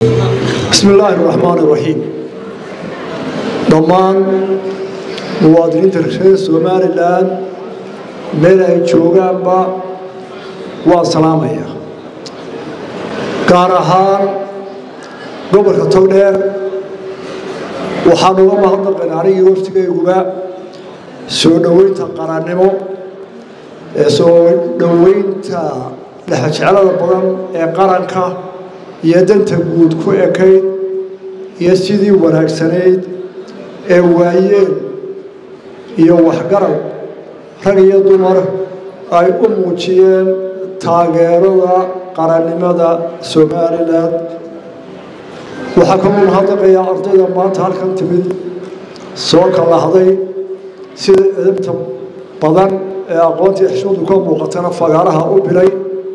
bismi illaahi raxmaan iraxiim dhammaan muwaadiniinta reer somalilan meel ay joogaanba waa salaamaya gaar ahaan gobolka togdheer waxaan uga mahadnaqan anigii waftigayguba soo dhoweynta qarannimo ee soo dhoweynta dhexjecelada badan ee qaranka iyo danta guud ku ekayd iyo sidii wanaagsanayd ee waayeen iyo waxgarab rag iyo dumar ay u muujiyeen taageerada qarannimada somalilan waxaa kaloo mahadnaqayaa ardayda maanta halkan timid soo kalahday sida edabta badan ee aqoontii xishmadu ka muuqatana fagaaraha u bilay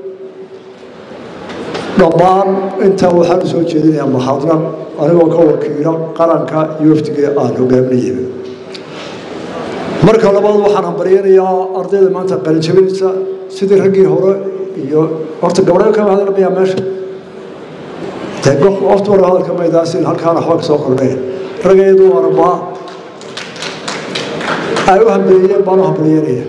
dhammaan intaa waxaan u soo jeedinayaa mahadnaq anigoo ka wakiila qaranka iyo wafdiga aan hogaaminayay marka labaad waxaan hambaryanayaa ardayda maanta qalinjabinaysa sidii raggii hore iyo horta gabdhayo kama hadlamayaa meesha wafti hore hadalka maydaasin halkaana waxba ka soo kordhaya raggeedu arbaa ay u hambaliyeen baan u hambalyanaya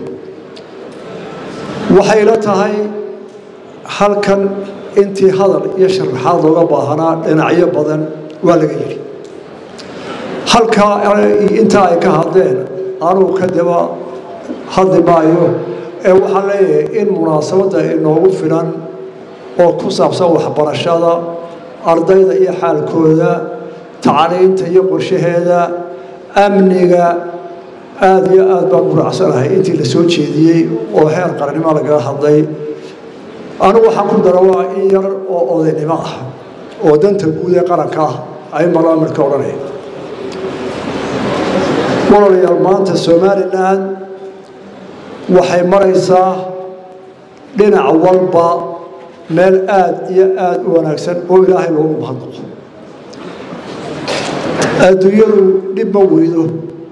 waxay la tahay halkan intii hadal iyo sharaxaad looga baahanaa dhinacyo badan waa laga yidhi halkaa intaa ay ka hadleen anugu ka daba hadli maayo ee waxaan leeyahay in munaasabadda inoogu filan oo ku saabsan waxbarashada ardayda iyo xaalkooda tacliinta iyo qorshaheeda amniga aada iyo aad baan u raacsanahay intii la soo jeediyey oo heer qarannimo lagaga hadlay anigu waxaan ku dara waa in yar oo odaynimo ah oo danta guud ee qaranka ah ay malaamirka odhanaya walaalayaal maanta somalilan waxay maraysaa dhinac walba meel aada iyo aada u wanaagsan oo ilaahay loogu mahadnaqo adduunyadu dhib ma weydo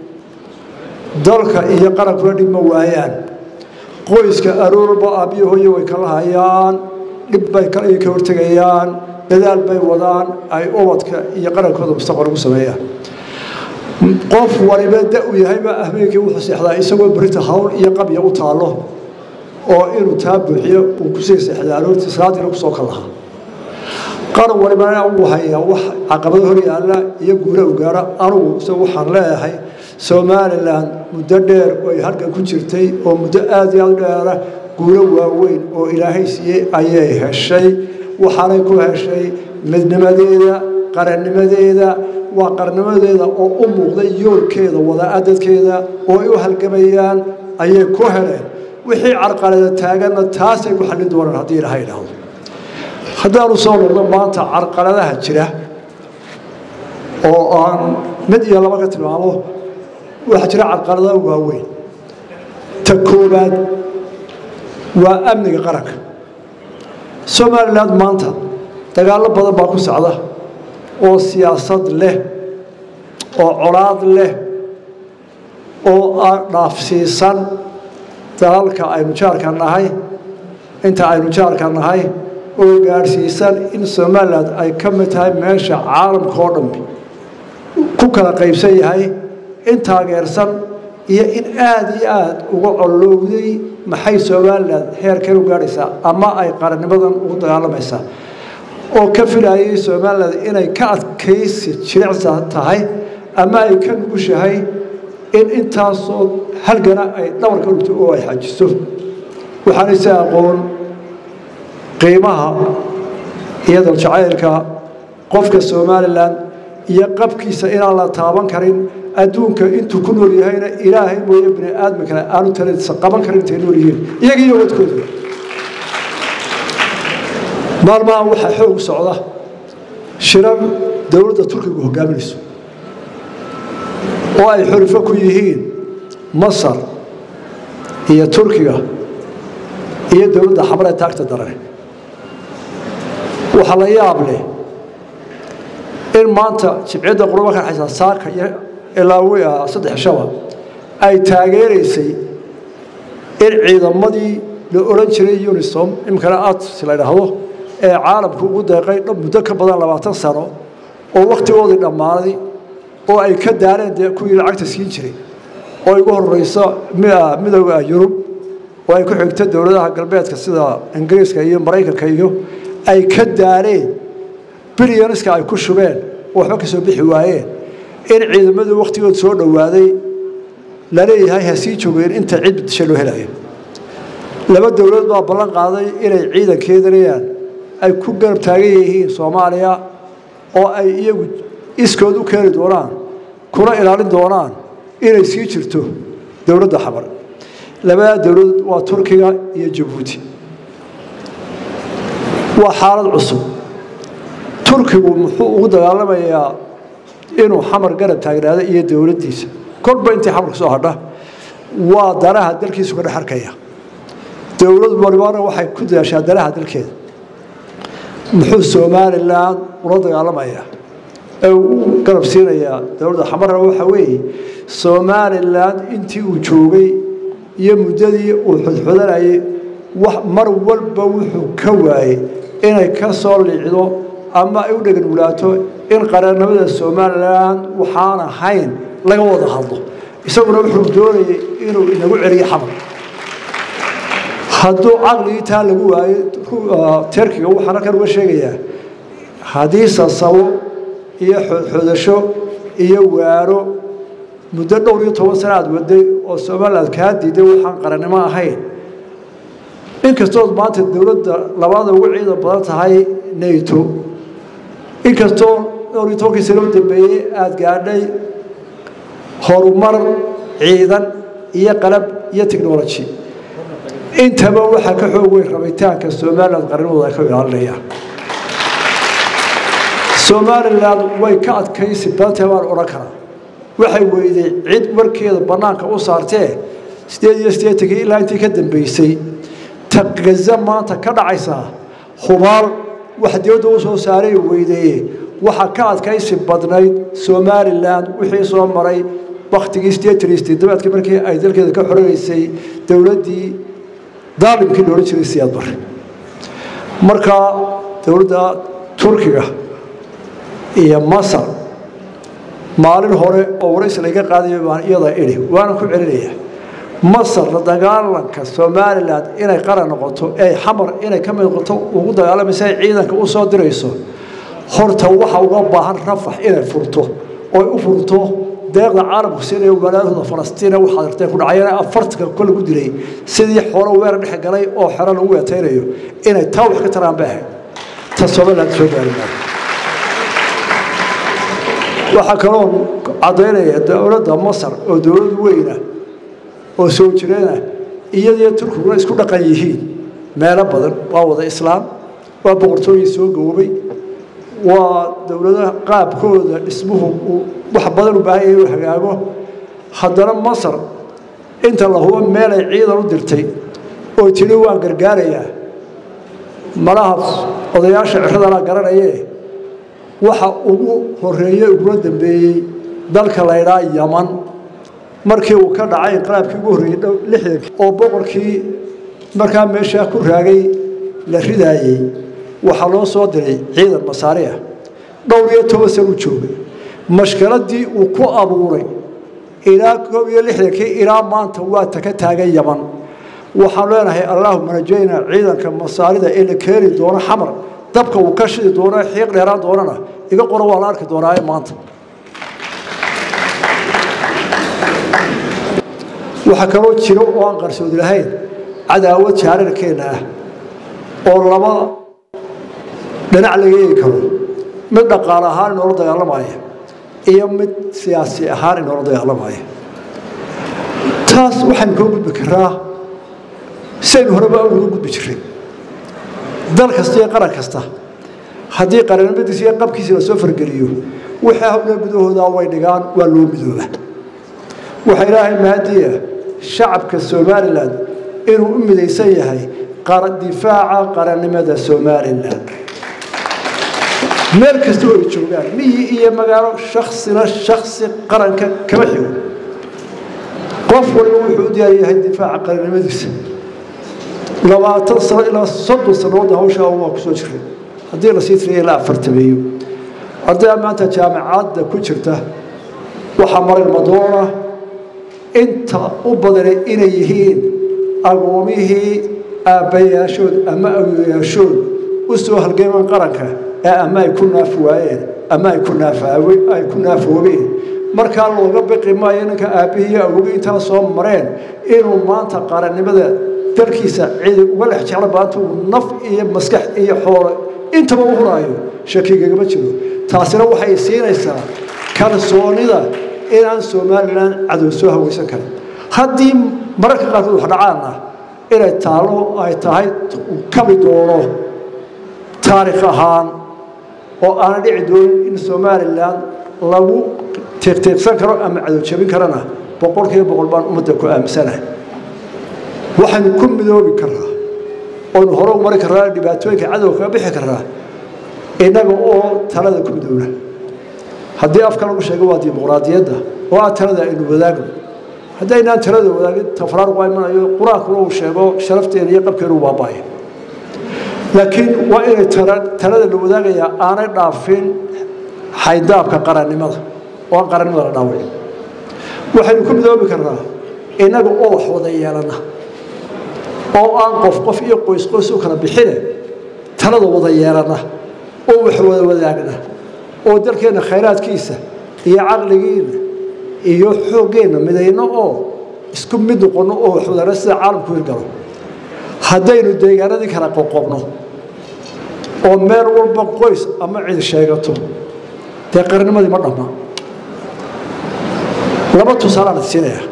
dalka iyo qarankuna dhib ma waayaan qoyska aroorba aabbiyo hooye way kala hayaan dhib bay ka hortegayaan dadaal bay wadaan ay ubadka iyo qarankooda mustaqbal ugu sameeyaan qof waliba da u yahayba ahmeenkii wuxuu seexdaa isagoo berita hawl iyo qabya u taallo oo inuu taa buuxiyo uu kusii seexdaa aroortii salaadiina kusoo kal lahaa qaran walibana uu hayaa wax caqabado hor yaalla iyo guula u gaara anugu isagu waxaan leeyahay somalilan muddo dheer oo ay halkan ku jirtay oo muddo aada iyo aada u dheera guulo waaweyn oo ilaahay siiyey ayay heshay waxaanay ku heshay midnimadeeda qarannimadeeda waa qarnimadeeda oo u muuqday yoolkeeda wadaadadkeeda oo ay u halgamayaan ayay ku heleen wixii carqalada taaganna taasay ku xallin doonaan haddii ilaahay idhaahdo haddaanu soo noqdo maanta carqaladaha jira oo aan mid iyo laba ka tilmaamo waxaa jira carqalada waaweyn ta koobaad waa amniga qaranka somalilan maanta dagaallo badan baa ku socda oo siyaasad leh oo colaad leh oo aan dhaafsiisan dalalka aynu jaarka nahay inta aynu jaarka nahay oo gaadhsiisan in somalilan ay ka mid tahay meesha caalamka oo dhammi ku kala qaybsan yahay in taageersan iyo in aada iyo aada uga collowday maxay somalilan heerkan u gaadhaysaa ama ay qarannimadan ugu dagaalamaysaa oo ka filayay somalilan inay ka adkaysi jilicsa tahay ama ay ka nugushahay in intaasoo halgana ay dhabarka dhigto oo ay xajiso waxaanayse aqoon qiimaha iyo daljacaylka qofka somalilan iyo qabkiisa inaan la taaban karin adduunka intuu ku nool yahayna ilaahay mooye bini aadmi kale aanu taladiisa qaban karin intay nool yihiin iyagiiyo wadkooda maalmaha waxaa xoog socda shirar dowladda turkigu hogaaminayso oo ay xulifo ku yihiin masar iyo turkiga iyo dowladda xamaree taagta darane waxaa la yaab leh in maanta jibciyadda qurba ka xaysa saaka iyo ilaa saddex shaba ay taageeraysay in ciidamadii la odhan jiray unisom iminkana ads la ydhaahdo ee caalamku ugu deeqay muddo ka badan labaatan sano oo wakhtigoodii dhammaaday oo ay ka daareen dee kuwii lacagta siin jiray oo igu horeyso midooda yurub oo ay ku xigto dowladaha galbeedka sida ingiriiska iyo maraykanka iyo ay ka daareen bilyaniska ay ku shubeen oo waxba ka soo bixi waayeen in ciidamadii wakhtigood soo dhowaaday laleeyahay ha sii joogeen inta cid disha loo helayo laba dowladood baa ballan qaaday inay ciidankeedanayaan ay ku garab taagan yihiin soomaaliya oo ay iyagu iskood u keeni doonaan kuna ilaalin doonaan inay sii jirto dowladda xamar labadaa dowladood waa turkiga iyo jabuuti waa xaalad cusub turkigu muxuu ugu dagaalamayaa inuu xamar garab taagnaado iyo dowladdiisa kolba intii xamarka soo hadha waa danaha dalkiisu ka dhex arkaya dowlad walibana waxay ku dadaashaa danaha dalkeeda muxuu somalilan ula dagaalamayaa ee uu garab siinayaa dowladda xamarna waxa weeye somalilan intii uu joogay iyo muddadii uu xudxudanayay mar walba wuxuu ka waayey inay ka soo liicdo ama ay u dhegan wulaato in qareennimada somalilan waxaan ahayn laga wada hadlo isaguna wuxuu doonayay inuu inagu celiyo xamar hadduu caqligii taa lagu waayo terkiga waxaan halkan uga sheegayaa haddii sasabo iyo xoodxoodasho iyo waaro muddo dhowr iyo toban sana aad waday oo somaliland kaa diiday waxaan qarannimo ahayn inkastood maanta dowladda labaada ugu ciidan badan tahay nato inkastoo dhowr iyo tobankii sano u dambeeyey aada gaadhay horumar ciidan iyo qalab iyo technology intaba waxaa ka xoog weyn rabitaanka somaliland qarnimooda ay ka ilaalinayaan somaliland way ka adkaysi badantee baan odhan karaa waxay weyday cid warkeeda bannaanka u saartee sideed iyo siddeetankii ilaa intii ka dambeysay taqgaza maanta ka dhacaysaa hubaal wax dibadda u soo saaray weydeeye waxaa ka adkaysi badnayd somalilan wixii soo maray waktigii sideetan iyo sideedabaadkii markii ay dalkeeda ka xoreysay dowladdii daalimkii loohan jiray siyaad bare markaa dowladda turkiga iyo masar maalin hore oo waraysi laga qaadayo baan iyada idhi waana ku celinayaa masar la dagaalanka somalilan inay qaran noqoto ee xamar inay ka mid noqoto ugu dagaalamaysa ay ciidanka u soo dirayso horta waxa uga baahan rafax inay furto oo u furto deeqda caalamku siinaya walaalahooda falastiina waxaad artay ku dhacayeen afartanka kol lagu dilay sidii xoolo weer dhex galay oo xero lagu weetaynayo inay taa wax ka taraan bay ahayd ta somaliland soo gaari maayo waxaa kaloo caddaynaya dowladda masar oo dowlad weyna oo soo jireena iyadiyo turkiguna isku dhaqan yihiin meelo badan waa wada islaam waa boqortooyin soo gaboobay waa dowladaha qaabkooda dhismuhu uu wax badan u baahan yahay uu hagaago haddana masar inta la hubo meelay ciidan u dirtay oo tidhi waan gargaarayaa malaha odayaasha ciradana garanayee waxa ugu horeeyey uguna dambeeyey dalka la ydhaa yaman markii uu ka dhacay inqalaabkii ugu horreeyey lixdankii oo boqorkii markaa meeshaa ku raagay la ridaayey waxaa loo soo diray ciidan masaari ah dhowr iyo toban san u joogay mashkaladii uu ku abuuray ilaa koob iyo lixdankii ilaa maanta waa taka taagan yaman waxaan leenahay allaahuma rajayna ciidanka masaarida ee la keeni doono xamar dabka uu ka shidi doono xiiq dheeraan doonana iga qoro waa la arki doonaaye maanta waxaa kaloo jiro oo aan qarsoodi lahayn cadaawad jaararkeenna ah oo laba dhinac laga eegi karo mid dhaqaale ahaan inoola dagaalamaya iyo mid siyaasi ahaan inoola dagaalamaya taas waxaynu koo gudbi karaa saynu horeba uga gudbi jiray dal kasta iyo qaran kasta haddii qarannimadiisa iyo qabkiisa la soo fargeliyo wixii hawla gudahooda way dhigaan waa loo midooba waxaa ilaahay mahadiya shacabka somalilan inuu u midaysan yahay difaaca qarannimada somalilan meel kasta oo ay joogaan miyi iyo magaalo shaksina shaksi qaranka kama xigo qof waliba wuxuu u diyaar yahay difaaca qarannimadiisa labaatan sano ilaa soddon sannadoodna hawshaa waa kusoo jiray haddii lasii tiriya ilaa afartameeyo ardayda maanta jaamacadda ku jirta waxaa maray madoona inta u badanay inay yihiin agoomihii aabbayaashood ama awyayaashood u soo halgeemaan qaranka ee ama ay ku naaf waayeen ama ay ku naafaay ku naafoobeen markaa looga biqi maayo ninka aabbihii iyo awogii intana soo mareen inuu maanta qarannimada dalkiisa cidi uga dhex jeclo baanta uu naf iyo maskax iyo xoolo intaba u huraayo shakigagama jiro taasina waxay siinaysaa kalsoonida inaan somalilan cadow soo hawaysan karin haddii mararka qaarkood wax dhacaana inay taalo ay tahay kabi doono taarikh ahaan oo aanan dhici doonin in somalilan lagu tiiqtiiqsan karo ama cadow jabin karana boqolkiiba boqol baan ummadda ku aaminsanahay waxaynu ku midoobi karnaa oonu hore u mari karnaa dhibaatooyinka cadow kaga bixi karnaa innaga oo talada ku midoobna haddii afka lagu sheego waa dimuqraadiyadda oo ah talada aynu wadaagno haddaynaan talada wadaagin tafraaruq waa imanayo qur-aankuna uu sheego sharafteena iyo qabkeenu u baaba'aya laakiin waa inay talada la wadaagayaa aanay dhaafin xaydaabka qarannimada oo aan qarannimada la dhaawicin waxaynu ku midoobi karnaa innaga oo wax wada yeelana oo aan qof qof iyo qoys qoys u kala bixine talada wada yeelana oo wax wada wadaagna oo dalkeenna khayraadkiisa iyo caqligiina iyo xooggeenna midayno oo isku mid noqonno oo wax wadana sida caalamku hirgalo haddaynu deegaanadii kala qoqobno oo meel walba qoys ama cid sheegato dee qarannimadii ma dhamma laba tusaalaan siinaya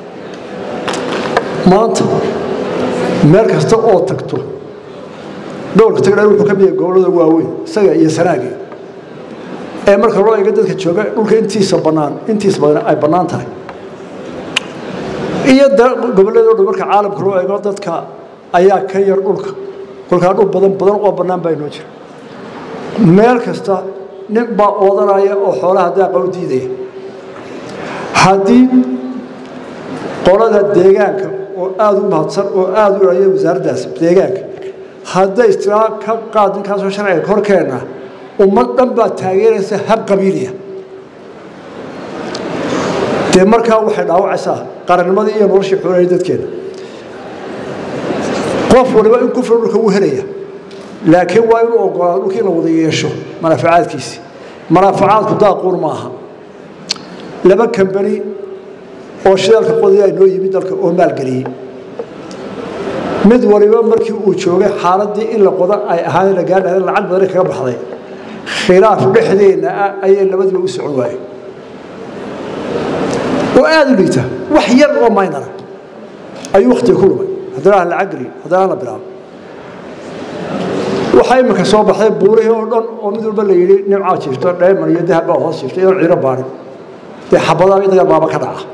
maanta meel kasta oo tagto dhowrka tagdha wuxuu ka mid yahay gobollada waaweyn isaga iyo sanaagii ee marka loo eego dadka jooga dhulka intiisa bannaan intiisa badan ay bannaan tahay iyo gobolladoo dhan marka caalamka loo eego dadka ayaa ka yar dhulka kolkaa dhul badan badan oo bannaan baa inoo jira meel kasta nin baa oodanaya oo xoolaha daaqa u diidaya haddii qolada deegaanka oo aada u mahadsan oo aada u ilaliya wasaaraddaas deegaanka hadday istilaa ka qaad ninkaasoo sharciga korkeenna ummad dhan baa taageeraysa hab qabiiliya dee markaa waxay dhaawacaysaa qarannimadii iyo noloshii xoolahii dadkeena qof waliba in kufri dhulka wuu helaya laakiin waa inuu ogolaado dhulkii in la wada yeesho manaafacaadkiisi manaafacaadku daaquun ma aha laba kambani oo shidaalka qodaya noo yimid dalka oo maalgeliyey mid waliba markii uu joogay xaaladii in la qoda ay ahaan la gaadhahay lacag badan kaga baxday khilaaf dhexdeenna ah ayay labadiiba u socon waayeen oo aada u liita wax yar oo maynara ayuu wakhtiga ku lumay haddana aan lacag gelin haddana aan la bilaabo waxaa iminka soo baxday buurihii oo dhan oo mid walba la yidhi nimcaa jiifto dheeman iyo dahab baa hoos jiifta iyoon ciiro baarin dee xabadaa iyo dagaal baaba ka dhaca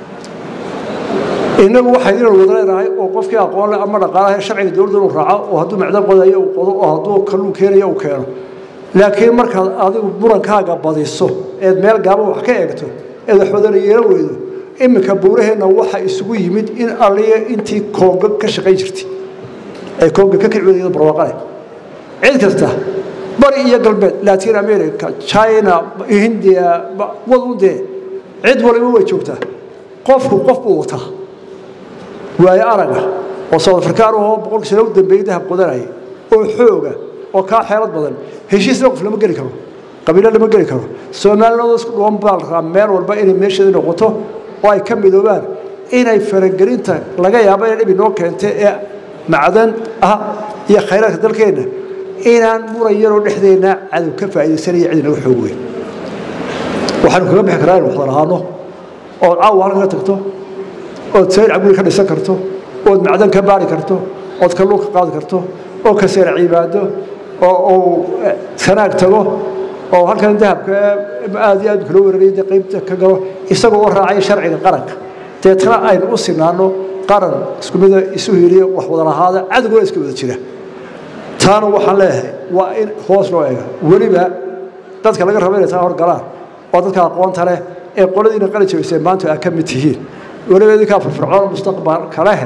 innagu waxay inaan wada leenahay oo qofkii aqoon leh ama dhaqaalaha sharciga dowladda inuu raaco oo hadduu macdan qodayo uu qodo oo hadduu kalluun keenayo uu keeno laakiin markaad adigu burankaaga badiso eed meel gaaban wax ka eegto eed wax wadana yeelan weydo iminka buuraheenna waxa isugu yimid in alliya intii koonga ka shaqayn jirtay ay koonga ka kici wadayada barwaaqale cid kasta bari iyo galbeed latin america china hindiya wadundee cid waliba way joogtaa qofku qof buu wataa waayo araga oo south afrikaan ahoo boqolkii sano u dambeeyey dahab qodanaya oo xooga oo kaa xeelad badan heshiisna qof lama geli karo qabiilo lama geli karo soomaaliyadoo isku dhuwan baa la rabaa meel walba inay meesheeda noqoto oo ay ka midoobaan inay faragelinta laga yaabo inay dhib inoo keentay ee macdan ah iyo khayraadka dalkeenna inaan muran yaroo dhexdeenna cadow ka faa'iidaysanaya cid inaga xoog weyn waxaanu kaga bixi karaa inu wada lahaano ood caawa halkan ka tagto ood sayr cabguri ka dhisan karto ood macdan ka baari karto ood kalluun ka qaadi karto oo ka seer cibaado oo uu sanaag tago oo halkan dahabka aad iyo aad kula weeraraya dee qaybta ka galo isagoo u raacaya sharciga qaranka deetna aynu u sinaano qaran isku mida isu hiliya wax wada lahaada cadowguna iska wada jira taana waxaan leeyahay waa in hoos loo eega weliba dadka laga rabo inay taa horgalaan oo dadka aqoonta leh ee qoladiina qali jabaysay maanta aa ka mid tihiin weliba idinkaa firfircoon mustaqbalka leh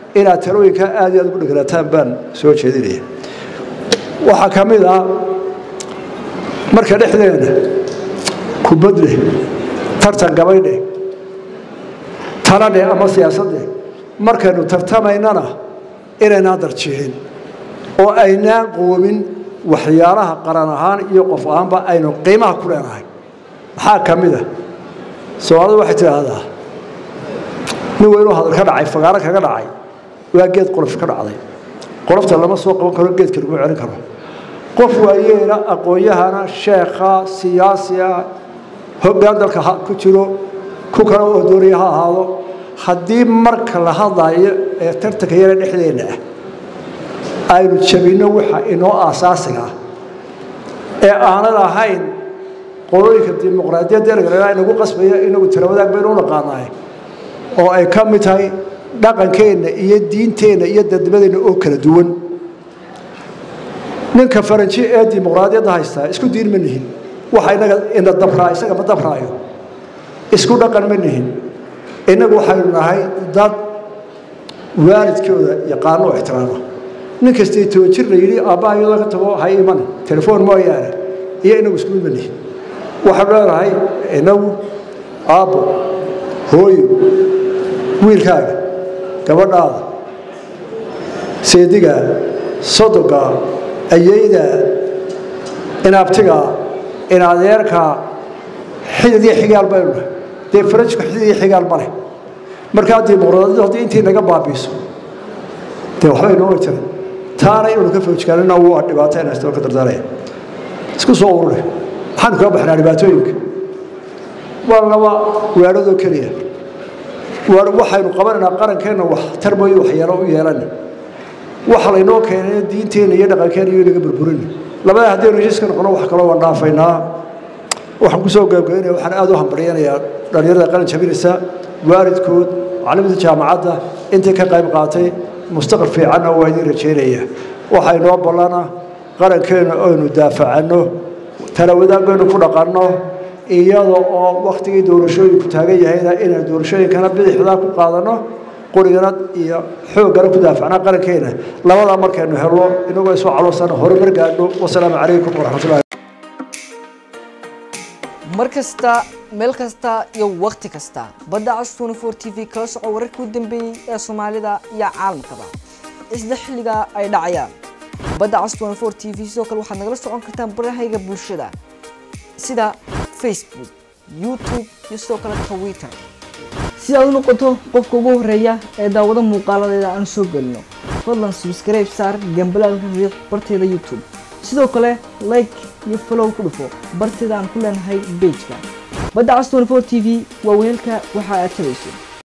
inaad talooyinka aad iyo aad ugu dheganaataan baan soo jeedinaya waxaa ka mid ah marka dhexdeena kubadleh tartan gabaydheh taladheh ama siyaasaddeh markaynu tartamaynana inaynaan darjiixin oo aynaan qoomin waxyaalaha qaran ahaan iyo qof ahaanba aynu qiimaha ku leenahay maxaa ka mid a soomaalida waxay tidhaahdaa nin weynuu hadal ka dhacay fagaaro kaga dhacay waa geed qolof ka dhacday qolofta lama soo qaban karo geedka lagu celin karo qof waayeela aqoon-yahana sheekha siyaasiga hoggaan dalka ku jiro ku kale oo doonaya ha ahaado haddii marka la hadlayo ee tartanka yara dhexdeenna ah aynu jabinno waxa inoo aasaasiga ah ee aanan ahayn qolooyinka dimuqraadiyadda ergalena inagu qasbaya inagu tirawadaag baynu u naqaanahay oo ay ka mid tahay dhaqankeenna iyo diinteenna iyo dadnimadeenna oo kala duwan ninka faranji ee dimuqraadiyadda haystaa isku diin ma nihin waxa inaga ina dabraa isaga ma dabraayo isku dhaqan ma nihin innagu waxaynu nahay dad waalidkooda yaqaano oo ixtiraama nin kastay toban jir la yidhi aabbaha iyadoo ka tago hay iman telefoon mooyaane iyo inagu isku mid ma nihin waxaanu leenahay inagu aabbo hooyo wiilkaaga gabadhaada seedigaa sodogaa ayaydaa inaabtigaa inadeerkaa xidid iyo xigaal baynu nahay dee farajku xidid iyo xigaal ma leh markaa dimuqraadiyadu haddii intii naga baabiiso dee waxbay noo jiran taana inaynu ka foojkaanina waa dhibaato inastoo ka dardaaraya isku soo urure maxaanu kaga baxnaa dhibaatooyinka waa laba weedhadoo keliya waxaynu qabanaynaa qarankeenna wax tarmoyo waxyeelo u yeelana waxa laynoo keenay diinteenna iyo dhaqankeenna iyo inaga burburin labada haddaynu heshiiska noqono wax kaloo waan dhaafaynaa waxaan kusoo gaabgaynaya waxaan aad u hambaryanayaa dhallinyarada qaran jabinaysa waalidkood macalimiinta jaamacadda intii ka qayb qaatay mustaqbal fiicanna waa idiin rajaynaya waxaa inoo ballana qarankeenna aynu daafacanno tala wadaagaynu ku dhaqanno iyada oo waktigii doorashooyinku taagan yahayna inaynu doorashooyinkana bidixdaa ku qaadanno qurigana iyo xooggana ku daafacnaa qarankeena labadaa markaynu helno inagoo isu caloosan horumar gaadho wasalaamu calaykum waraxmatullahi mar kasta meel kasta iyo wakhti kasta badda cas tnfor t v kala soco wararkii u dambeeyey ee soomaalida iyo caalamkaba isla xilligaa ay dhacayaan badda cas tnfor t v sidoo kale waxaad nagala socon kartaan barahayga bulshada sida facebook youtube iyo sidoo kale twitter si aad u noqoto qofka ugu horeeya ee daawado muuqaaladeeda aan soo gelino fadlan subscribe saar gambalaalka riix barteeda youtube sidoo kale like iyo follow ku dhufo barteeda aan ku leenahay bejka badda cas 24 t v waa weelka waxa aad tabayso